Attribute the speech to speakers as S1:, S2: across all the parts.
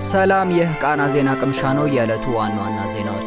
S1: ሰላም፣ ይህ ቃና ዜና ቅምሻ ነው። የዕለቱ ዋና ዋና ዜናዎች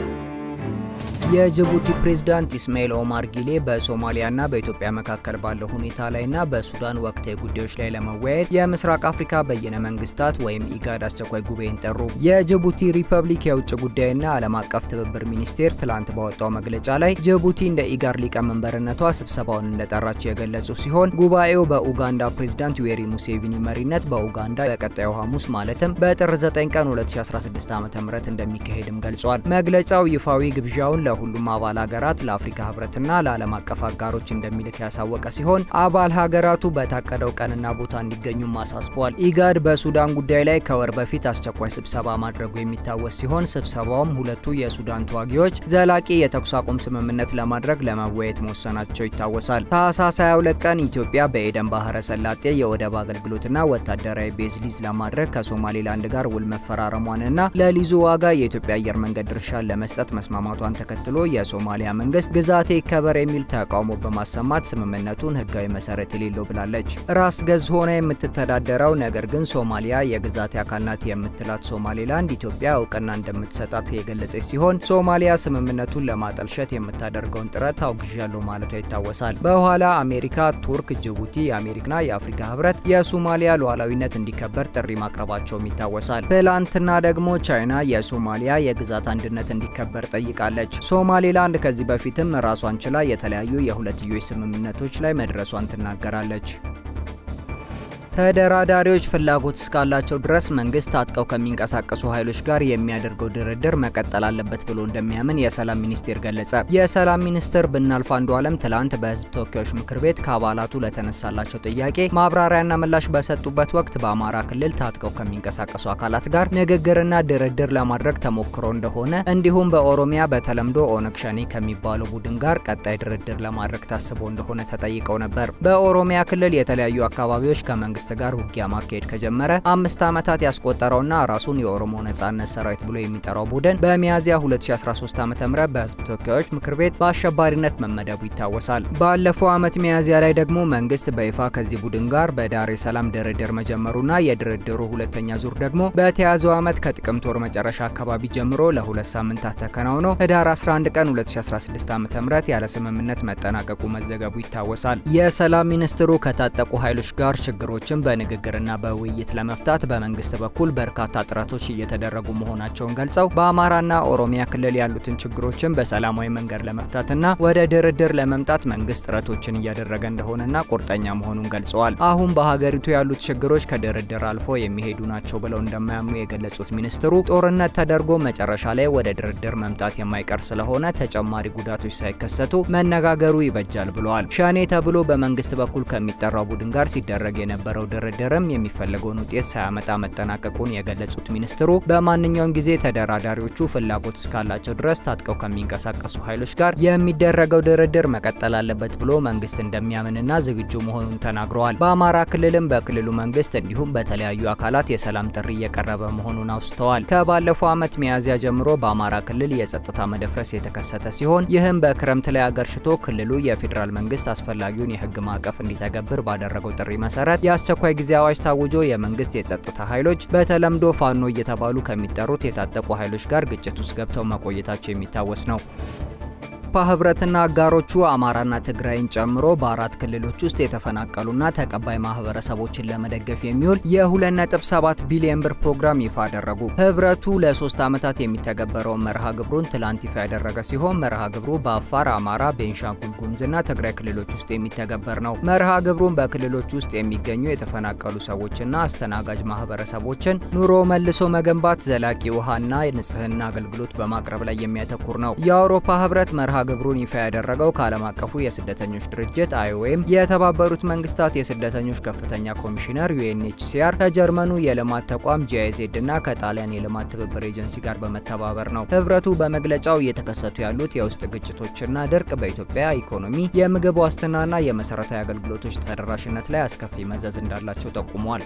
S1: የጅቡቲ ፕሬዝዳንት ኢስማኤል ኦማር ጊሌ በሶማሊያና በኢትዮጵያ መካከል ባለው ሁኔታ ላይና በሱዳን ወቅታዊ ጉዳዮች ላይ ለመወያየት የምስራቅ አፍሪካ በየነ መንግስታት ወይም ኢጋድ አስቸኳይ ጉባኤን ጠሩ። የጅቡቲ ሪፐብሊክ የውጭ ጉዳይና ዓለም አቀፍ ትብብር ሚኒስቴር ትላንት ባወጣው መግለጫ ላይ ጅቡቲ እንደ ኢጋድ ሊቀመንበርነቷ ስብሰባውን እንደጠራች የገለጹ ሲሆን ጉባኤው በኡጋንዳ ፕሬዝዳንት ዩዌሪ ሙሴቪኒ መሪነት በኡጋንዳ በቀጣዩ ሐሙስ ማለትም በጥር 9 ቀን 2016 ዓ ም እንደሚካሄድም ገልጿል። መግለጫው ይፋዊ ግብዣውን ለ ሁሉም አባል ሀገራት ለአፍሪካ ህብረትና ለዓለም አቀፍ አጋሮች እንደሚልክ ያሳወቀ ሲሆን አባል ሀገራቱ በታቀደው ቀንና ቦታ እንዲገኙም አሳስቧል። ኢጋድ በሱዳን ጉዳይ ላይ ከወር በፊት አስቸኳይ ስብሰባ ማድረጉ የሚታወስ ሲሆን ስብሰባውም ሁለቱ የሱዳን ተዋጊዎች ዘላቂ የተኩስ አቁም ስምምነት ለማድረግ ለመወያየት መወሰናቸው ይታወሳል። ታህሳስ 22 ቀን ኢትዮጵያ በኤደን ባህረ ሰላጤ የወደብ አገልግሎትና ወታደራዊ ቤዝ ሊዝ ለማድረግ ከሶማሌላንድ ጋር ውል መፈራረሟንና ለሊዙ ዋጋ የኢትዮጵያ አየር መንገድ ድርሻን ለመስጠት መስማማቷን ተከትሎ የሶማሊያ መንግስት ግዛቴ ይከበር የሚል ተቃውሞ በማሰማት ስምምነቱን ህጋዊ መሰረት የሌለው ብላለች። ራስ ገዝ ሆና የምትተዳደረው ነገር ግን ሶማሊያ የግዛቴ አካል ናት የምትላት ሶማሌላንድ ኢትዮጵያ እውቅና እንደምትሰጣት የገለጸች ሲሆን ሶማሊያ ስምምነቱን ለማጠልሸት የምታደርገውን ጥረት አውግዣለሁ ማለቷ ይታወሳል። በኋላ አሜሪካ፣ ቱርክ፣ ጅቡቲ፣ የአሜሪካና የአፍሪካ ህብረት የሶማሊያ ሉዓላዊነት እንዲከበር ጥሪ ማቅረባቸውም ይታወሳል። ትላንትና ደግሞ ቻይና የሶማሊያ የግዛት አንድነት እንዲከበር ጠይቃለች። ሶማሌላንድ ከዚህ በፊትም ራሷን ችላ የተለያዩ የሁለትዮሽ ስምምነቶች ላይ መድረሷን ትናገራለች። ተደራዳሪዎች ፍላጎት እስካላቸው ድረስ መንግስት ታጥቀው ከሚንቀሳቀሱ ኃይሎች ጋር የሚያደርገው ድርድር መቀጠል አለበት ብሎ እንደሚያምን የሰላም ሚኒስቴር ገለጸ። የሰላም ሚኒስትር ብናልፍ አንዱ አለም ትላንት በህዝብ ተወካዮች ምክር ቤት ከአባላቱ ለተነሳላቸው ጥያቄ ማብራሪያና ምላሽ በሰጡበት ወቅት በአማራ ክልል ታጥቀው ከሚንቀሳቀሱ አካላት ጋር ንግግርና ድርድር ለማድረግ ተሞክሮ እንደሆነ እንዲሁም በኦሮሚያ በተለምዶ ኦነግ ሸኔ ከሚባለው ቡድን ጋር ቀጣይ ድርድር ለማድረግ ታስቦ እንደሆነ ተጠይቀው ነበር። በኦሮሚያ ክልል የተለያዩ አካባቢዎች ከመንግስት ጋር ውጊያ ማካሄድ ከጀመረ አምስት ዓመታት ያስቆጠረውና ራሱን የኦሮሞ ነጻነት ሰራዊት ብሎ የሚጠራው ቡድን በሚያዝያ 2013 ዓ ም በህዝብ ተወካዮች ምክር ቤት በአሸባሪነት መመደቡ ይታወሳል። ባለፈው ዓመት ሚያዝያ ላይ ደግሞ መንግስት በይፋ ከዚህ ቡድን ጋር በዳሬ ሰላም ድርድር መጀመሩና የድርድሩ ሁለተኛ ዙር ደግሞ በተያዘው ዓመት ከጥቅምት ወር መጨረሻ አካባቢ ጀምሮ ለሁለት ሳምንታት ተከናውኖ ህዳር 11 ቀን 2016 ዓ ም ያለ ስምምነት መጠናቀቁ መዘገቡ ይታወሳል። የሰላም ሚኒስትሩ ከታጠቁ ኃይሎች ጋር ችግሮች በንግግርና በውይይት ለመፍታት በመንግስት በኩል በርካታ ጥረቶች እየተደረጉ መሆናቸውን ገልጸው በአማራና ኦሮሚያ ክልል ያሉትን ችግሮችን በሰላማዊ መንገድ ለመፍታትና ወደ ድርድር ለመምጣት መንግስት ጥረቶችን እያደረገ እንደሆነና ቁርጠኛ መሆኑን ገልጸዋል። አሁን በሀገሪቱ ያሉት ችግሮች ከድርድር አልፎ የሚሄዱ ናቸው ብለው እንደማያምኑ የገለጹት ሚኒስትሩ ጦርነት ተደርጎ መጨረሻ ላይ ወደ ድርድር መምጣት የማይቀር ስለሆነ ተጨማሪ ጉዳቶች ሳይከሰቱ መነጋገሩ ይበጃል ብለዋል። ሸኔ ተብሎ በመንግስት በኩል ከሚጠራው ቡድን ጋር ሲደረግ የነበረው ድርድርም የሚፈለገውን ውጤት ሳያመጣ መጠናቀቁን የገለጹት ሚኒስትሩ በማንኛውም ጊዜ ተደራዳሪዎቹ ፍላጎት እስካላቸው ድረስ ታጥቀው ከሚንቀሳቀሱ ኃይሎች ጋር የሚደረገው ድርድር መቀጠል አለበት ብሎ መንግስት እንደሚያምንና ዝግጁ መሆኑን ተናግረዋል። በአማራ ክልልም በክልሉ መንግስት እንዲሁም በተለያዩ አካላት የሰላም ጥሪ እየቀረበ መሆኑን አውስተዋል። ከባለፈው ዓመት ሚያዝያ ጀምሮ በአማራ ክልል የጸጥታ መደፍረስ የተከሰተ ሲሆን ይህም በክረምት ላይ አገርሽቶ ክልሉ የፌዴራል መንግስት አስፈላጊውን የህግ ማዕቀፍ እንዲተገብር ባደረገው ጥሪ መሰረት የአስቸኳይ ጊዜ አዋጅ ታውጆ የመንግስት የጸጥታ ኃይሎች በተለምዶ ፋኖ እየተባሉ ከሚጠሩት የታጠቁ ኃይሎች ጋር ግጭት ውስጥ ገብተው መቆየታቸው የሚታወስ ነው። የአውሮፓ ህብረትና አጋሮቹ አማራና ትግራይን ጨምሮ በአራት ክልሎች ውስጥ የተፈናቀሉና ተቀባይ ማህበረሰቦችን ለመደገፍ የሚውል የ2.7 ቢሊዮን ብር ፕሮግራም ይፋ አደረጉ። ህብረቱ ለሶስት ዓመታት የሚተገበረውን መርሃ ግብሩን ትላንት ይፋ ያደረገ ሲሆን መርሃ ግብሩ በአፋር፣ አማራ፣ ቤንሻንጉል ጉሙዝና ትግራይ ክልሎች ውስጥ የሚተገበር ነው። መርሃ ግብሩን በክልሎች ውስጥ የሚገኙ የተፈናቀሉ ሰዎችና አስተናጋጅ ማህበረሰቦችን ኑሮ መልሶ መገንባት፣ ዘላቂ ውሃና የንጽህና አገልግሎት በማቅረብ ላይ የሚያተኩር ነው። የአውሮፓ ህብረት መርሃ ግብሩን ይፋ ያደረገው ከዓለም አቀፉ የስደተኞች ድርጅት አይኦኤም፣ የተባበሩት መንግስታት የስደተኞች ከፍተኛ ኮሚሽነር ዩኤንኤችሲአር፣ ከጀርመኑ የልማት ተቋም ጂአይዜድ እና ከጣሊያን የልማት ትብብር ኤጀንሲ ጋር በመተባበር ነው። ህብረቱ በመግለጫው እየተከሰቱ ያሉት የውስጥ ግጭቶችና ድርቅ በኢትዮጵያ ኢኮኖሚ፣ የምግብ ዋስትናና የመሰረታዊ አገልግሎቶች ተደራሽነት ላይ አስከፊ መዘዝ እንዳላቸው ጠቁሟል።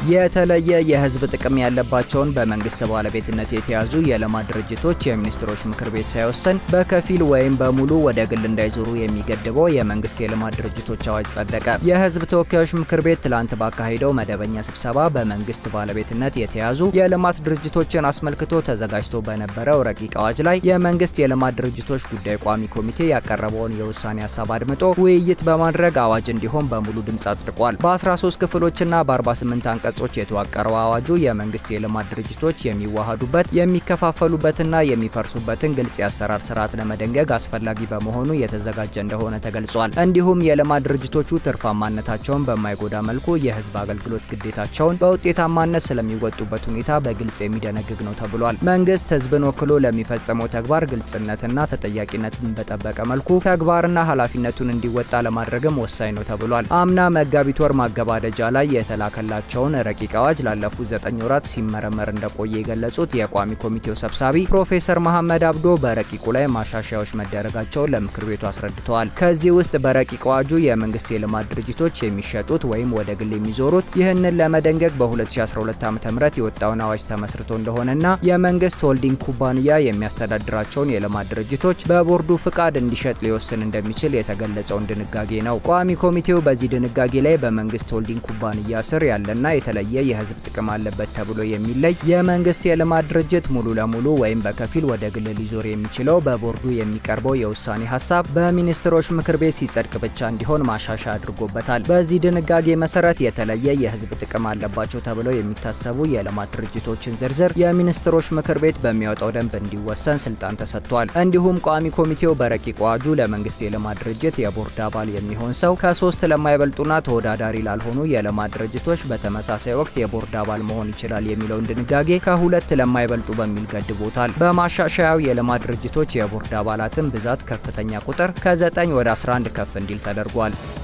S1: የተለየ የህዝብ ጥቅም ያለባቸውን በመንግስት ባለቤትነት የተያዙ የልማት ድርጅቶች የሚኒስትሮች ምክር ቤት ሳይወስን በከፊል ወይም በሙሉ ወደ ግል እንዳይዞሩ የሚገድበው የመንግስት የልማት ድርጅቶች አዋጅ ጸደቀ። የህዝብ ተወካዮች ምክር ቤት ትላንት ባካሄደው መደበኛ ስብሰባ በመንግስት ባለቤትነት የተያዙ የልማት ድርጅቶችን አስመልክቶ ተዘጋጅቶ በነበረው ረቂቅ አዋጅ ላይ የመንግስት የልማት ድርጅቶች ጉዳይ ቋሚ ኮሚቴ ያቀረበውን የውሳኔ ሀሳብ አድምጦ ውይይት በማድረግ አዋጅ እንዲሆን በሙሉ ድምፅ አጽድቋል። በ13 ክፍሎችና በ48 አንቀጾች የተዋቀረው አዋጁ የመንግስት የልማት ድርጅቶች የሚዋሃዱበት የሚከፋፈሉበትና የሚፈርሱበትን ግልጽ የአሰራር ስርዓት ለመደንገግ አስፈላጊ በመሆኑ የተዘጋጀ እንደሆነ ተገልጿል። እንዲሁም የልማት ድርጅቶቹ ትርፋማነታቸውን በማይጎዳ መልኩ የህዝብ አገልግሎት ግዴታቸውን በውጤታማነት ስለሚወጡበት ሁኔታ በግልጽ የሚደነግግ ነው ተብሏል። መንግስት ህዝብን ወክሎ ለሚፈጸመው ተግባር ግልጽነትና ተጠያቂነትን በጠበቀ መልኩ ተግባርና ኃላፊነቱን እንዲወጣ ለማድረግም ወሳኝ ነው ተብሏል። አምና መጋቢት ወር ማገባደጃ ላይ የተላከላቸውን ረቂቅ አዋጅ ላለፉት ዘጠኝ ወራት ሲመረመር እንደቆየ የገለጹት የቋሚ ኮሚቴው ሰብሳቢ ፕሮፌሰር መሐመድ አብዶ በረቂቁ ላይ ማሻሻያዎች መደረጋቸውን ለምክር ቤቱ አስረድተዋል። ከዚህ ውስጥ በረቂቅ አዋጁ የመንግስት የልማት ድርጅቶች የሚሸጡት ወይም ወደ ግል የሚዞሩት ይህንን ለመደንገግ በ2012 ዓ ም የወጣውን አዋጅ ተመስርቶ እንደሆነና የመንግስት ሆልዲንግ ኩባንያ የሚያስተዳድራቸውን የልማት ድርጅቶች በቦርዱ ፍቃድ እንዲሸጥ ሊወስን እንደሚችል የተገለጸውን ድንጋጌ ነው። ቋሚ ኮሚቴው በዚህ ድንጋጌ ላይ በመንግስት ሆልዲንግ ኩባንያ ስር ያለና የተለየ የህዝብ ጥቅም አለበት ተብሎ የሚለይ የመንግስት የልማት ድርጅት ሙሉ ለሙሉ ወይም በከፊል ወደ ግል ሊዞር የሚችለው በቦርዱ የሚቀርበው የውሳኔ ሀሳብ በሚኒስትሮች ምክር ቤት ሲጸድቅ ብቻ እንዲሆን ማሻሻያ አድርጎበታል። በዚህ ድንጋጌ መሰረት የተለየ የህዝብ ጥቅም አለባቸው ተብለው የሚታሰቡ የልማት ድርጅቶችን ዝርዝር የሚኒስትሮች ምክር ቤት በሚያወጣው ደንብ እንዲወሰን ስልጣን ተሰጥቷል። እንዲሁም ቋሚ ኮሚቴው በረቂቅ አዋጁ ለመንግስት የልማት ድርጅት የቦርድ አባል የሚሆን ሰው ከሶስት ለማይበልጡና ተወዳዳሪ ላልሆኑ የልማት ድርጅቶች በተመሳሳይ ወቅት የቦርድ አባል መሆን ይችላል የሚለውን ድንጋጌ ከሁለት ለማይበልጡ በሚል ገድቦታል። በማሻሻያው የልማት ድርጅቶች የቦርድ አባላትን ብዛት ከፍተኛ ቁጥር ከ9 ወደ 11 ከፍ እንዲል ተደርጓል።